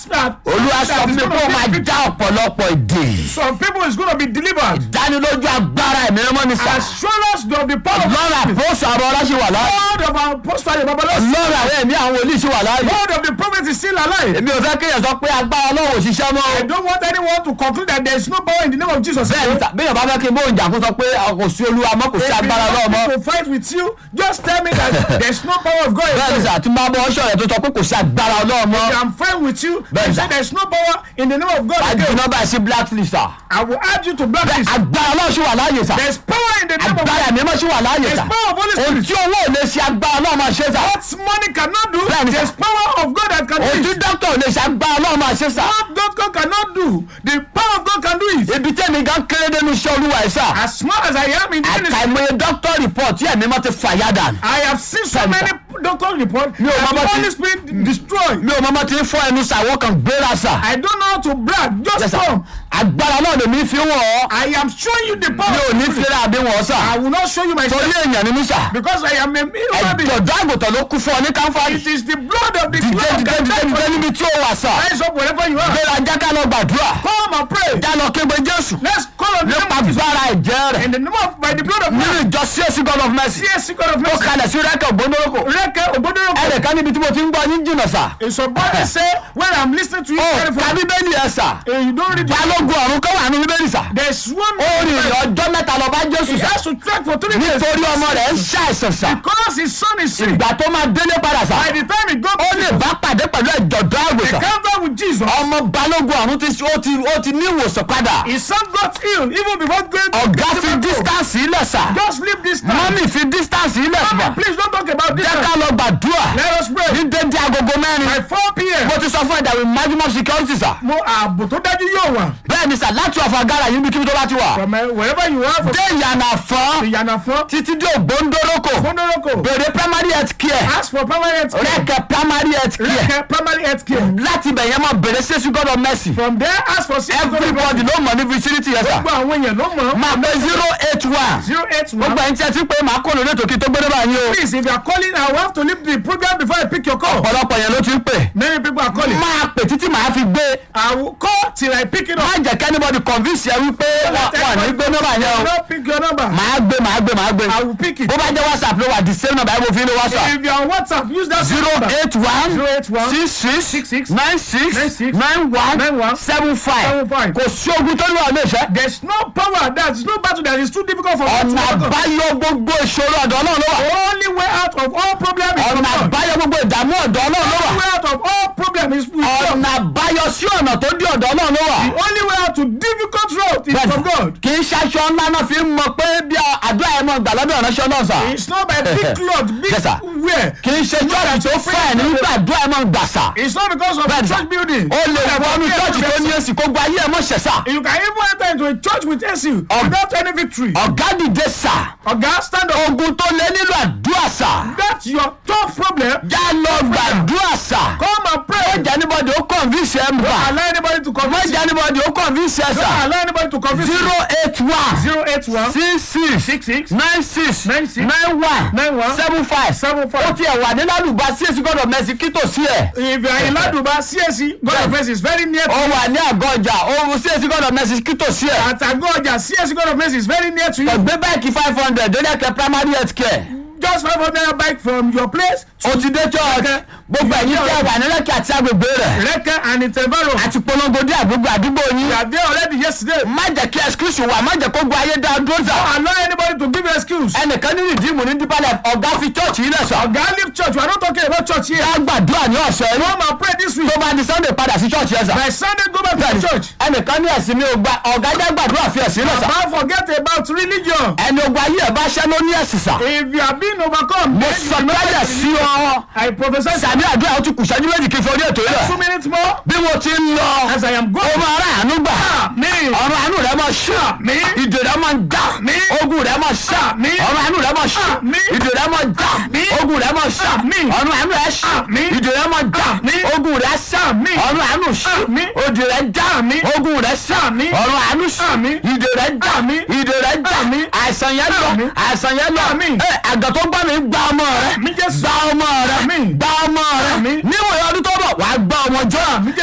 that olúwa sọ that fún is mi pé ó gonna máa be já ọ̀pọ̀lọpọ̀ èdè some people is gonna be delivered dánilójú agbára ẹ̀mí mímọ́ ní sà assurance of the power of lọ́rọ̀ àpòsò àwọn ọlọ́sìn wà láàyè God of our apostle and babalos lọ́rọ̀ àwọn ẹ̀mí àwọn wòlíì sì wà láàyè God of the prophet is still alive èmi ò fẹ́ kéèyàn sọ pé agbára ọlọ́run ò ṣiṣẹ́ mọ́ I don't want anyone to conclude that there is no power in the name of Jesus bẹ́ẹ̀ ni sà béèyàn bá fẹ́ kí n bóun jà kó sọ pé kò sí olúwa mọ́ kò sí If you agbára ọlọ́run want mọ́ me to fight with you just tell me that there is no power of God in bẹ́ẹ̀ ni you sà tí n bá bọ́ ọṣọ rẹ̀ tó sọ pé kò sí agbára ọlọ́run mọ́ I'm fine with you Bẹ́ẹ̀ you sà. say there is no power in the name of God wàá again jiná báyìí sí blacklist sà I will add you to blacklist agbára ọlọ́run sì wà láàyè sà there is power in the name of agbára God ẹ̀mí mímọ́ sì wà láàyè there is sà power of Holy ohun Spirit tí owó ò lè ṣe agbára ọlọ́run máa ṣe sà what money cannot do Bẹ́ẹ̀ ni sà. there is power of God that can ohun do tí it dókítà ò lè ṣe agbára ọlọ́run máa ṣe sà what God cannot do the power of God can do it ibi tẹ́mi gan kéré dénú iṣẹ́ olúwa ẹ̀ sà as small as I am in the ministry àkàìmọye dókítà report tí ẹ̀mí mọ́ ti fàyà dànù I have seen so Bẹ́ẹ̀ ni many sà. doctor report Mi ò that mọ bó the ti- Holy Spirit destroy mi ò mọ́ mọ́ ti ń fọ́ ẹnu sà wọ́n kàn gbéra sà I don't know how to brag just Yes, sir. come agbára náà lèmi fi wọ̀ ọ́ I am showing you the mi power ò ní fẹ́rẹ́ àbí wọ̀ sà I will not show you myself torí èèyàn ni mí sà because I am a human being ẹ̀jọ̀dọ̀ àgùntàn ló kú fún ọ ní káńfàrì it is the blood of the dìde Lord dìde that dìde died dìde for you níbi tí ó wà sà rise up wherever you are gbéra jáká lọ gbàdúrà come and pray já lọ kégbe jésù let's call on the nípa name of Jesus gbára ẹ̀jẹ̀ rẹ̀ in the name of by the blood of nínú God ìjọ csc god of mercy CSC God of ó mercy kalẹ̀ sí rẹ́kẹ̀ ògbónórókò Reke Ogbodoro ẹnìkan níbi tí mo ti ń gbọ́ yín jìnnà sà somebody say when I'm listening to you ó very ka far bíbélì ẹ̀ sà eh, you don't read the balógun ọ̀run kọ́ wà ní bíbélì sà there's one ó rìn man ìrìn ọjọ́ mẹ́ta lọ bá jésù he sà has to track for three days nítorí ọmọ rẹ̀ ń ṣàìsàn sà because his son is sick ìgbà tó máa délé padà sà by the time he go ó lè bá pàdé pẹ̀lú ẹ̀jọ̀dọ̀ àgùntàn encounter with Jesus ọmọ balógun ọ̀run ti ó ti ó ti ní ìwòsàn padà his son got ill even before going to ọ̀gá the fi hospital. distance ilẹ̀ sà just leave this time mọ́mì fi distance ilẹ̀ Mama, sà please don't talk about this jẹ́ ká time lọ gbàdúrà let us pray ní dédé agogo mẹ́rin by four pm mo ti sọ fún ẹ̀dá with maximum security sà mo ààbò tó dájú yóò wà bẹ́ẹ̀ ni sà láti ọ̀fà gara yìí níbi tó bá ti wà from uh, wherever you are from dé ìyànà fún ìyànàfọ́ títí dé ògbóńdórókò fúndórókò bèrè primary health care ask for primary health care rẹ́kẹ̀ primary health care rẹ́kẹ̀ primary health care láti ibẹ̀ yẹn máa bèrè sẹ́sù god of mercy from there ask for six everybody ló mọ̀ ní vicinity yẹn sà gbogbo àwọn èèyàn ló mọ̀ máa pé zero eight one zero eight gbogbo one ẹni tí ẹ ti pé màá kó lórí ètò kí tó gbé bá yín o please if you are calling I will have to leave the program before I pick your call ọ̀pọ̀lọpọ̀ yẹn ló ti ń pè many people are calling máa pè títí màá fi gbé I will call till I pick it má up jẹ́ kí anybody convince yẹ wípé wà ní gbé nọ́mbà yẹn o don't pick your number màá gbé màá gbé màá gbé I will pick it bó bá jẹ́ whatsapp ló wà the same number ẹ̀ mo fi ń lo whatsapp if you are on WhatsApp use that same zero number eight one zero eight one six six six six nine six nine six nine nine one one seven five seven five. kò sí ogun tó ní wà lè ṣe. there is no power there is no battle that is too difficult for God to ọ̀nà overcome. àbáyọ gbogbo ìṣòro ọ̀dọ̀ náà ló wà. the only way out of all problems is from ọ̀nà God. àbáyọ gbogbo ìdààmú ọ̀dọ̀ náà ló the only wà. way out of all problems is with God. ọ̀nà àbáyọ sí ọ̀nà tó dé ọ̀dọ̀ náà ló wà. the only way out to difficult road is from God. kì í ṣaṣọ ńlá náà fi ń mọ pé bí àdúrà ẹ̀ mọ̀ gbà lọ́dọ̀ ìránṣẹ́ náà sà. it's not by big cloth big Yes, sir. wear. kì í ṣe chọ́ọ̀chì tó fẹ́ nígbà àdúrà ẹ̀ mọ̀ gbà sà. it's not because of Bẹ́ẹ̀ the ni, sir. church building. ó lè wọnú chọ́ọ̀chì tó ní èsì kó gba ayé ẹ̀ mọ̀ ṣẹ̀ sà. you can even enter into a church with AC without any victory. ọ̀gá dìde sà. oga stand up. ogun tó lé nílò àdúrà sà. that's your tough problem. já lọ gbàdúrà sà. come and pray. mọ̀jẹ̀ anybody ó convince ẹ̀ ń don't bà. allow anybody to convince you. mọ̀jẹ̀ anybody ó convince ẹ̀ don't sà. allow anybody to convince you. zero eight one zero eight one six six six six nine six Nine six. nine one nine one seven five. seven ó five. tiẹ̀ wà ní ládùúgbà sí èsì gbọ́dọ̀ mẹ́sì kí tòsí ẹ̀. if you are in Laduba CSC God of Mercy is very near to ó you. wà ní àgọ́ ọjà ó sí èsì gbọ́dọ̀ mẹ́sì kí tòsí ẹ̀. at Agoja CSC God of Mercy is very near to you. ọ̀gbẹ́ báyìí five hundred lórí ẹ̀kẹ́ primary health care. just five hundred naira bike from your place to ó ti dé church gbogbo ẹ̀yin tí ẹ wà ní lẹ́kẹ̀ àti agbègbè rẹ̀. Reke and Itebaro. àti polongo dé àgbègbè àdúgbò yín. you are there already yesterday. má jẹ́ kí excuse wà má jẹ́ kó gba ayé dá dúró sà. allow anybody to give you excuse. ẹnìkan ní rìdíìmù ní dípàlẹ̀ ọ̀gá fi church yìí lẹ̀ sọ. oga leave church we are not talking about church here. ká gbàdúrà ní ọ̀sẹ̀ yìí. come and pray this week. tó bá di sunday padà sí church yẹn sà. by Sunday go back to the church. ẹnìkan ní ẹ̀sìn mi ò gba ọ̀gá jẹ́ gbàdúrà fi ẹ̀sìn lẹ̀ sà. Baba forget about religion. ẹni ogun ayé ẹ̀ bá ṣẹ́ ló ní ẹ̀sìn sà. if you are being overcome. mo then you sọ know tẹ́lẹ̀ that sí ọ. I prophesy. sàmì àdúrà ó ti kù ṣẹ́jú méjì kí n fi orí ètò yìí two rẹ̀. minutes more. bí mo ti ń lọ as I am ó going. máa rà àánú gbà. Àmín. ọ̀rọ̀ àánú rẹ̀ máa ṣá. Àmín. ìdè rẹ̀ máa ń dá. Àmín. ogun rẹ̀ máa ṣá. Àmín. ọ̀rọ̀ àánú rẹ̀ máa ṣá. Àmín. ìdè rẹ̀ máa dá. Àmín. ogun rẹ̀ máa ṣá. Àmín. ọ̀rọ̀ àánú rẹ̀ ṣá. Àmín. ìdè rẹ̀ máa dá. Àmín. ogun rẹ̀ ṣá. Àmín. ọ̀rọ̀ àánú ṣá. Àmín. òdì rẹ̀ dá. Àmín. ogun rẹ̀ ṣá. Àmín. ọ̀rọ̀ àánú ṣá. Àmín. ìdè rẹ̀ dá. Àmín. ìdè rẹ̀ dá. Àmín. àìsàn yẹn lọ. Àmín. àìsàn yẹn lọ. Àmín. ẹ àgàn tó gbá mi gbá ọmọ rẹ. Àmín Jésù. gbá ọmọ rẹ. Àmín. gbá ọmọ rẹ. Àmín. níwòye ọdún tó bọ̀ wàá gbá ọmọ jọ.